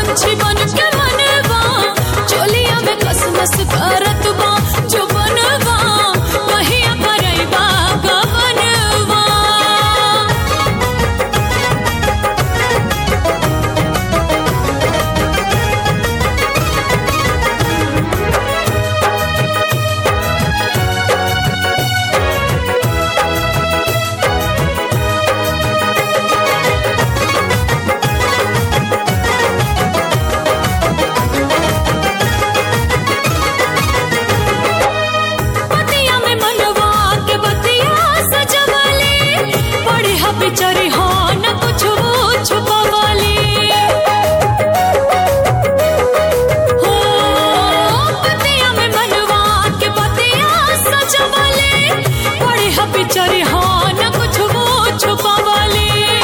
पंछी बन के मनवा चोलिया में कसमस करत बा जो बनवा कहिया करैबा गवनवा पतिया में मनवा के बतिया सजवले पढ़े हा बिचारी हा न कुछ छुपवले हो पतिया में मनवा के बतिया सजवले पढ़े हा बिचारी हा न कुछ छुपवले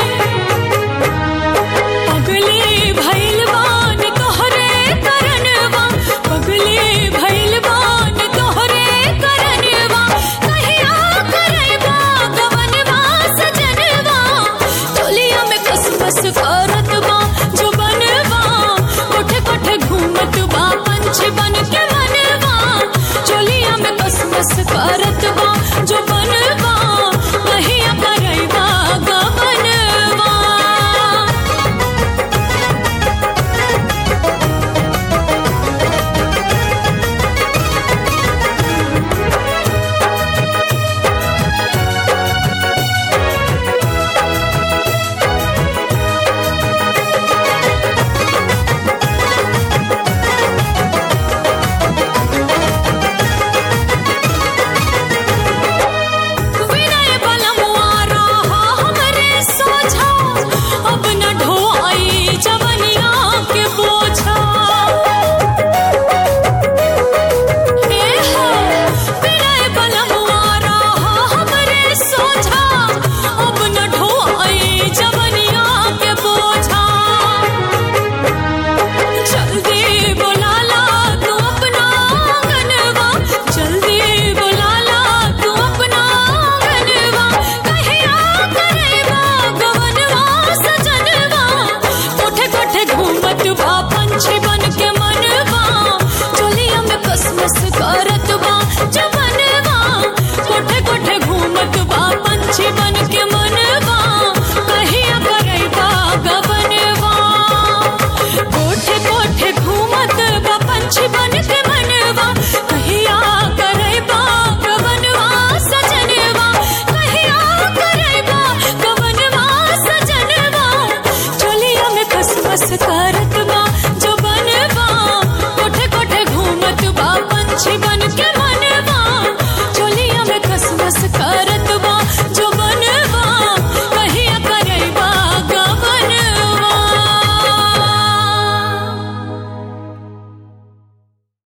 पगले भैलवान तोहरे करनवा पगले भैलवान तोहरे करनवा कहिया करैबा गवनवा सजनवा चोलिया में कसमस करत बा जो बनवा कोठे कोठे घूमत बा पंछी बन के मनवा चोलिया में कसमस करत बा जो बनवा कहिया करैबा गवनवा विनय बलमुआ रहा हमरे सोझा अब न ढोई जवनिया के बोझा ए हो विनय बलमुआ रहा हमरे सोझा अब न ढोई जवनिया के बोझा जल्दी बुला ला तू अपना गनवा जल्दी बुला ला तू अपना गनवा कहिया करेवा गवनवा सजनवा कोठे कोठे घूमत बा पंछी बन के मनवा चोलिया में कसमस करत बा जवनवा कोठे कोठे घूमत बा पंछी बन के मनवा कहिया करेवा गवनवा कोठे कोठे घूमत बा पंछी बन के मनवा कहिया करैबा गवनवा सजनवा कहिया करैबा गवनवा सजनवा चोलिया में कसमस करत बा जो बनवा कोठे कोठे घूमत बा पंछी बन के मनवा चोलिया में कसमस कर